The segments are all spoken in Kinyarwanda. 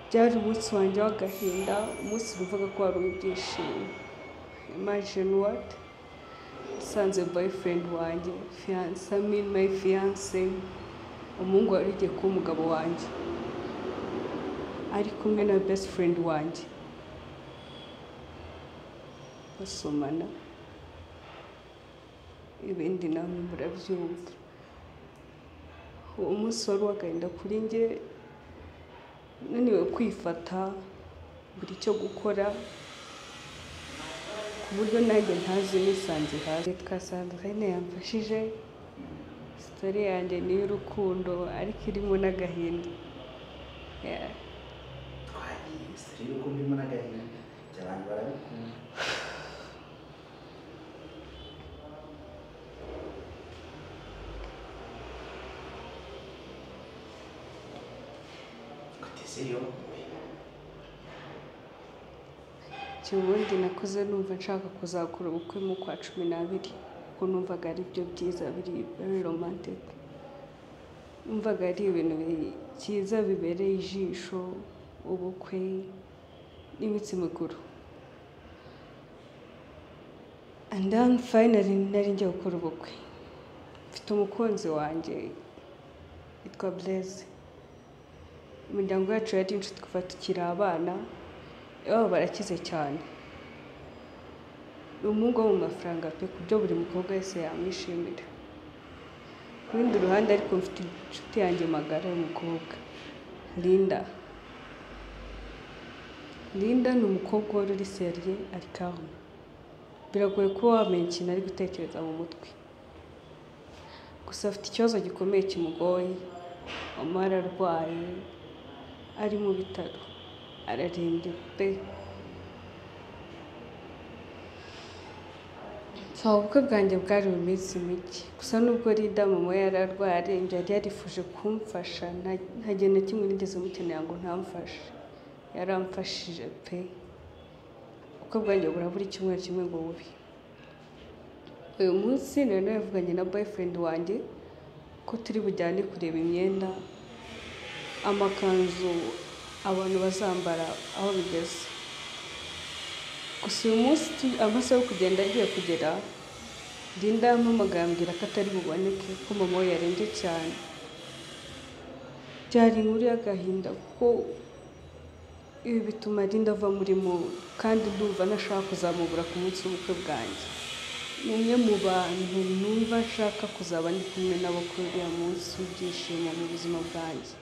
byari umunsi wanjye w'agahinda, umunsi numvaga ko wari ibyishimo. Imagine what? Nsanze boyfriend wanjye, fiance, I mean my fiance, umuhungu wari ugiye kuba umugabo wanjye, ari kumwe na best friend wanjye, basomana, ibindi namwe murabyumva. Uwo munsi wari uw'agahinda kuri njye, naniwe kwifata, buri icyo gukora, ku buryo nanjye ntazi nisanze hasi. Yitwa Sandrine yamfashije, sitori yanjye ni iy'urukundo ariko irimo n'agahinda. Yeah. twahise rero ko mbimo n'agahinda ibyo abantu barabikunda kuteze yo ubundi nakuze numva nshaka kuzakora ubukwe mu kwa cumi n'abiri kuko numvaga ari byo byiza biri very romantic numvaga ari ibintu byiza bibereye ijisho ubukwe n'imitsi mikuru and then finally nari ngiye gukora ubukwe mfite umukunzi wanjye yitwa Blaise imiryango yacu yari inshuti kuva tukiri abana iwabo barakize cyane ni umuhungu wo mu mafaranga pe ku byo buri mukobwa wese yamwishimira ku rundi ruhande ariko mfite inshuti yanjye magara y'umukobwa Linda Linda ni umukobwa wari uri seriye ari calme biragoye kuba wamenya ikintu ari gutekereza mu mutwe gusa afite ikibazo gikomeye kimugoye mama ararwaye ari mu bitaro ararembye pe so ubukwe bwanjye bwari mu minsi mike gusa nubwo Linda mama yari arwaye arembye yari yarifuje kumfasha nta- nta gihe na kimwe nigeze mukenera ngo ntamfashe yaramfashije pe ubukwe bwanjye burabura icyumweru kimwe ngo bube uyu munsi nari navuganye na boyfriend wanjye ko turi bujyane kureba imyenda amakanzu abantu bazambara aho bigeze gusa uyu munsi tu- amasaha yo kugenda agiye kugera Linda yampamagaye ambwira ko atari buboneke ko mama we yarembye cyane byari inkuru y'agahinda kuko ibi bituma Linda ava muri mu kandi ndumva ntashaka kuzamubura ku munsi w'ubukwe bwanjye ni umwe mu bantu numva nshaka kuzaba ndi kumwe nabo kuri uriya munsi w'ibyishimo mu buzima bwanjye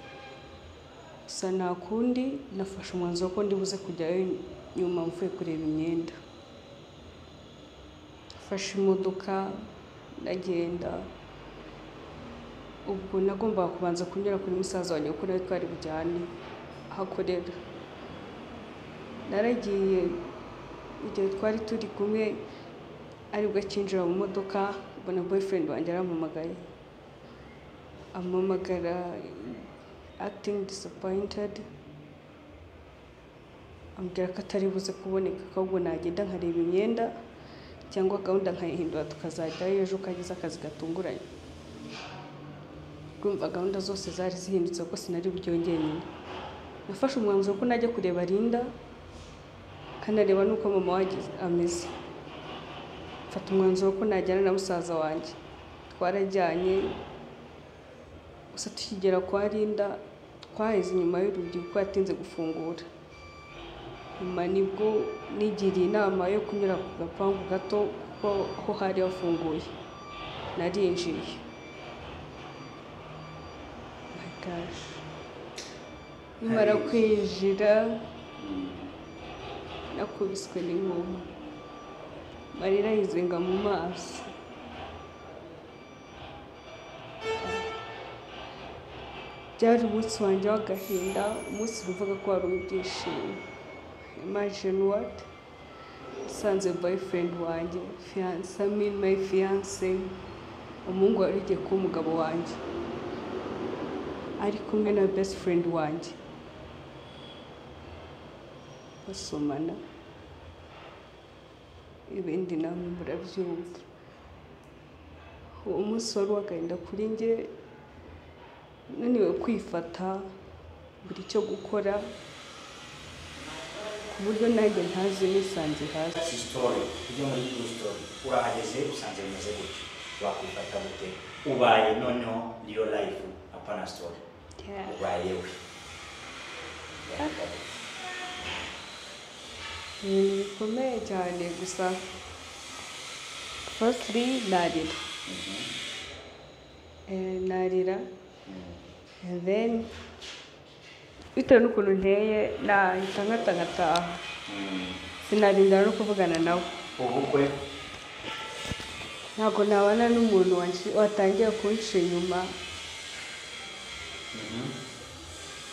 gusa nta kundi nafashe umwanzuro ko ndibuze kujyayo nyuma mvuye kureba imyenda nafashe imodoka ndagenda ubwo nagombaga kubanza kunyura kuri musaza wanjye kuko nawe twari bujyane aho akorera naragiye igihe twari turi kumwe aribwo akinjira mu modoka mbona boyfriend wanjye arampamagaye ampamagara acting disappointed ambwira ko atari buze kuboneka ko ahubwo nagenda nkareba imyenda cyangwa gahunda nkayihindura tukazajyayo ejo uko agize akazi gatunguranye urumva gahunda zose zari zihindutse kuko sinari buryongere nyine nafashe umwanzuro ko najya kureba Linda kanareba n'uko mama wanjye ameze mfata umwanzuro ko najyana na musaza wanjye twarajyanye gusa tukigera kwa Linda twaheze inyuma y'urugi kuko yatinze gufungura nyuma nibwo nigiriye inama yo kunyura ku gapangu gato kuko aho hari hafunguye narinjiriye my gosh nimara Hari- kwinjira nakubiswe n'inkuba amarira yizenga mu maso byari umunsi wanjye w'agahinda umunsi numvaga ko wari ibyishimo imagine what nsanze boyfriend wanjye fiance, I mean my fiance umuhungu wari ugiye kuba umugabo wanjye ari kumwe na best friend wanjye basomana ibindi namwe murabyumva uwo munsi wari uw'agahinda kuri njye naniwe kwifata buri icyo gukora ku buryo nanjye ntazi nisanze hasi sisitori ujya muri tu sitori urahageze usanze bimeze gutyo wakwifata gute ubaye noneho riyo layifu apana sitori ubaye we ibintu bikomeye cyane gusa fasiri narira Eh, narira and then bitewe n'ukuntu nteye nahita nkata nkataha sinarindira no kuvugana nawe ubukwe ntabwo nabana n'umuntu wanshi- watangiye kunca inyuma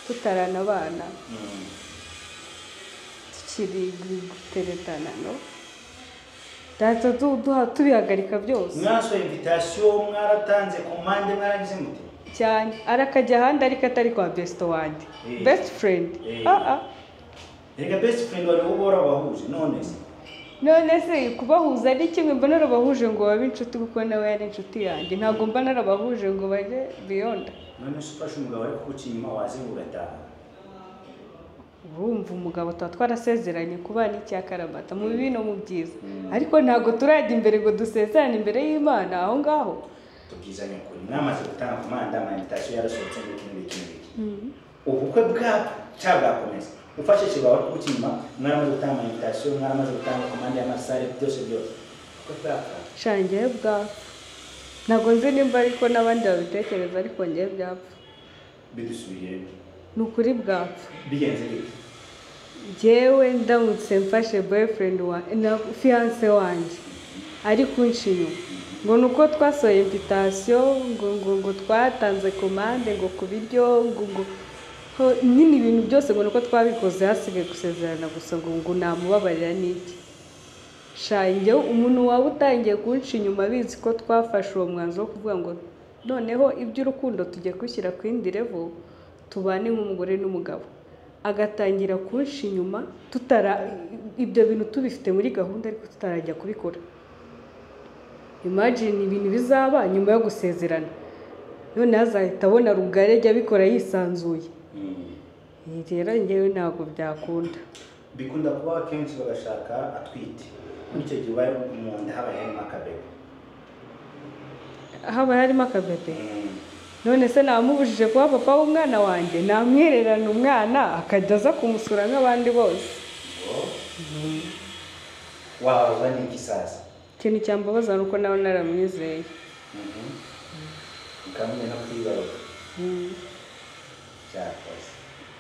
tutaranabana tukiri guteretana no ntacyo tu- duha- tubihagarika byose mwasohoye invitasiyo mwaratanze ku mpande mwarangize mute cyane arakajya ahandi ariko atari kwa besito wanjye Eh. besiti furendi Eh. reka besiti furendi wari uhora wahuje none se none se kubahuza ni kimwe mba narabahuje ngo babe inshuti kuko nawe yari inshuti yanjye ntabwo mba narabahuje ngo bajye biyonda none se ufashe umugabo ari kuguca inyuma waze ngo ugataha urumva umugabo tuba twarasezeranye kubana icya karabata mu bibi no mu byiza ariko ntabwo turajya imbere ngo dusezerane imbere y'imana aho ngaho tubwizanye ukuri mwamaze gutanga komanda amayinitasiyo yarasohotse n'ibiki n'ibiki n'ibiki ubukwe bwabwo cyangwa bwakomeza ufashije bawe kuguca inyuma mwaramaze gutanga amayinitasiyo mwaramaze gutanga komande y'amasare byose byose ubukwe bwapfa shana ngewe bwapfa ntabwo nzi nimba ariko n'abandi babitekereza ariko ngewe byapfa bidusubiriye ni ukuri bwapfa bigenze gute ngewe ndamutse mfashe boyfriend wa na fiance wanjye ari kunca inyuma ngo ni uko twasohoye invitasiyo ngo ngo ngo twatanze komande ngo ku biryo ngo ngo ho, nyine ibintu byose ngo ni uko twabikoze hasigaye gusezerana gusa ngo ngo namubabarira n'iki shange umuntu waba utangiye kunca inyuma abizi ko twafashe uwo mwanzuro wo kuvuga ngo noneho iby'urukundo tujya kushyira ku yindi revo tubane nk'umugore n'umugabo agatangira kunca inyuma tutara ibyo bintu tubifite muri gahunda ariko tutarajya kubikora imagine ibintu bizaba nyuma yo gusezerana noneho azahita abona rugari ajya abikora yisanzuye Ibi rero ngewe ntabwo byakunda bikunda kuba akenshi bagashaka atwite muri icyo gihe ubaye mu nda habaye harimo akabebe haba harimo akabebe none se namubujije kuba papa w'umwana wanjye namwererana umwana akajya aza kumusura nk'abandi bose ngo wabaza n'iki sasa ikintu cyambabaza ni uko nawe naramwizeye ukamenya no kwibaruka cyakoze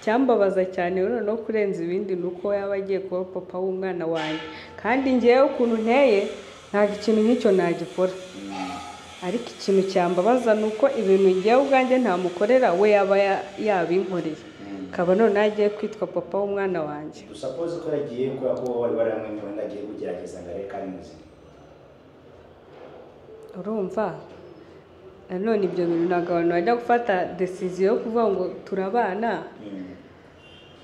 cyambabaza cyane rero no kurenza ibindi ni uko yaba agiye kuba papa w'umwana wanjye kandi ngewe ukuntu nteye ntabwo ikintu nk'icyo nagikora ariko ikintu cyambabaza ni uko ibintu ngewe ubwanjye ntamukorera we yaba ya- yabinkoreye akaba none agiye kwitwa papa w'umwana wanjye dusapoze ko yagiye kubera ko wari waramwenyuwe ngo agiye kugerageza ngo arebe ko ari muzima urumva nanone ibyo bintu ntabwo abantu bajya gufata desiziyo yo kuvuga ngo turabana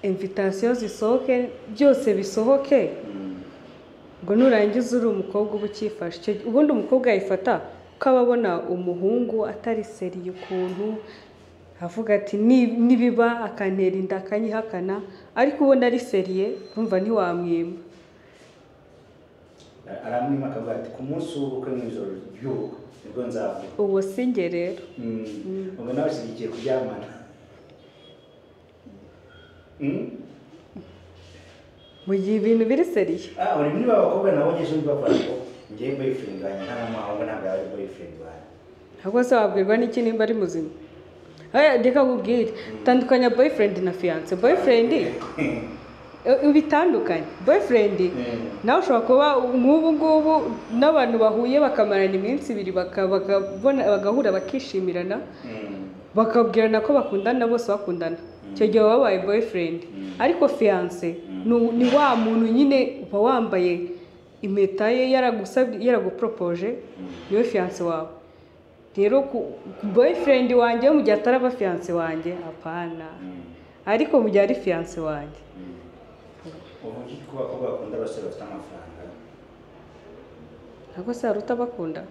invitasiyo zisohoke byose bisohoke ngo nurangiza uri umukobwa uba ukifashe Icyo gihe- ubundi umukobwa yayifata ko aba abona umuhungu atari seriye ukuntu avuga ati "Ni- nibiba akantera inda akanyihakana ariko ubona ari seriye urumva ntiwamwima aramwima akavuga ati ku munsi w'ubukwe mu ijoro ry'ubukwe nibwo nzavuga uwo si njye rero Mm. ubwo nawe ushyigikiye kuryamana Mm? mu gihe ibintu biri seriye Ah, uri muri ba bakobwa nabonyeje mbabara ngo ngewe boyfriend wanjye nta n'umuhango ntabwo yari boyfriend wanjye ahubwo se wabwirwa n'iki nimba ari muzima Eh, reka nkubwire tandukanya boyfriend na fiance boyfriend eh, ubitandukanye boyfriend Mm. nawe ushobora kuba nk'ubu ngubu n'abantu bahuye bakamarana iminsi ibiri baka- bakabona- bagahura bakishimirana Mm. bakabwirana ko bakundana bose bakundana icyo gihe baba babaye boyfriend ariko fiance ni- ni wa muntu nyine uba wambaye impeta ye yaragusabye yaraguporopoje niwe fiance wawe rero ku- ku boyfriend wanjye we mu gihe ataraba fiance wanjye apana Mm. ariko mu gihe ari fiance wanjye ubu uzi ko abakobwa bakunda abasore bafite amafaranga ntabwo se hari utabakunda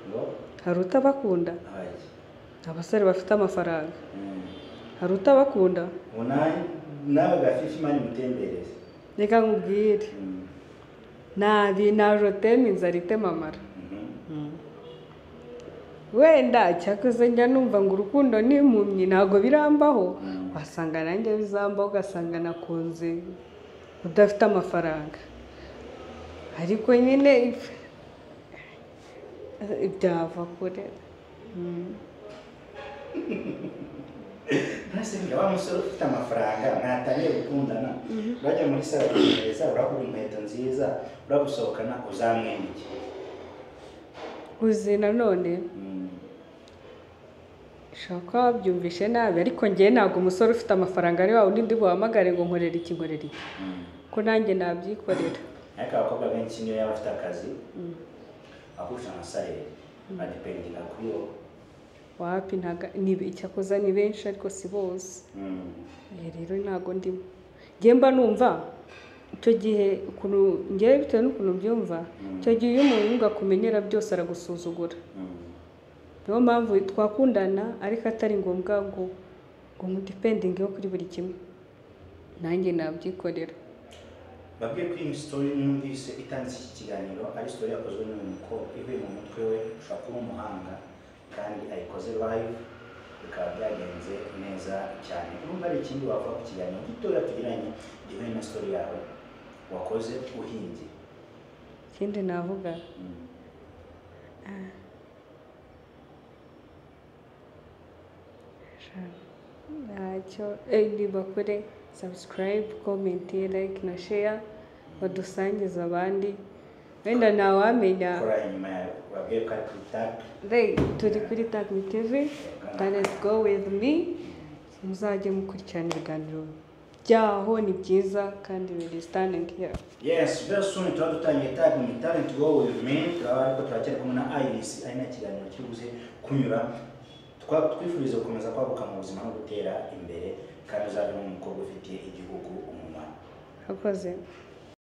ngo hari utabakunda abajye abasore bafite amafaranga Mm. hari utabakunda ubu nawe nawe gafifi mani mutembereze reka nkubwire Mm, nabi narotema inzara itema amara mhm. wenda cyakoze njya numva ngo urukundo n'impumyi ntabwo birambaho Mm. wasanga nanjye bizambaho ugasanga nakunze udafite amafaranga ariko nyine if- byava kure Mm. ntasenga wa musore ufite amafaranga mwatangiye gukundana bajya muri saro kugereza uragura inkweto nziza uragusohokana uzamwemeke uzi nanone Mm, ushobora kuba wabyumvishe nabi ariko ngewe ntabwo umusore ufite amafaranga ari wa wundi ndi buhamagare ngo nkorere iki nkorere iki mm. ko nanjye nabyikorera ariko abakobwa benshi niyo yaba afite akazi akurusha nka sayeri adipendinga kuri wowe wapi ntaga ni icyakoza ni benshi ariko si bose Mm, Eh, rero ntago ndimo njye mba numva icyo gihe ukuntu ngewe bitewe n'ukuntu mbyumva icyo gihe iyo umuntu akumenyera byose aragusuzugura mm. niyo mpamvu twakundana ariko atari ngombwa ngo ngo mudipendinge kuri buri kimwe nanjye nabyikorera babwiye ko iyi sitori numvise itanze iki kiganiro ari sitori yakozwe n'uyu mukobwa ivuye mu mutwe we ushobora kuba umuhanga kandi ayikoze live bikaba byagenze neza cyane urumva hari ikindi wavuga ku kiganiro gitoya tugiranye gihuye na sitori yawe wakoze uhimbye ikindi navuga Mm. ntacyo eh, nibakore sabusikarayibu komenti layike na sheya badusangize abandi wenda ntawamenya kora inyuma yawe babwiye ko ari kuri tap Hey, turi kuri Tagmi TV, that is go with me. Muzajye mukurikirana ibiganiro byaho ni byiza kandi biri standing here. yes very soon tuba dutangiye tag mu talent go with me turaba ariko turacyari kumwe na Iris ari na kiganiro kiri buze kunyura Twa- twifuriza gukomeza kwaguka mu buzima no gutera imbere kandi uzavemo umukobwa ufitiye igihugu umumaro Hakoze.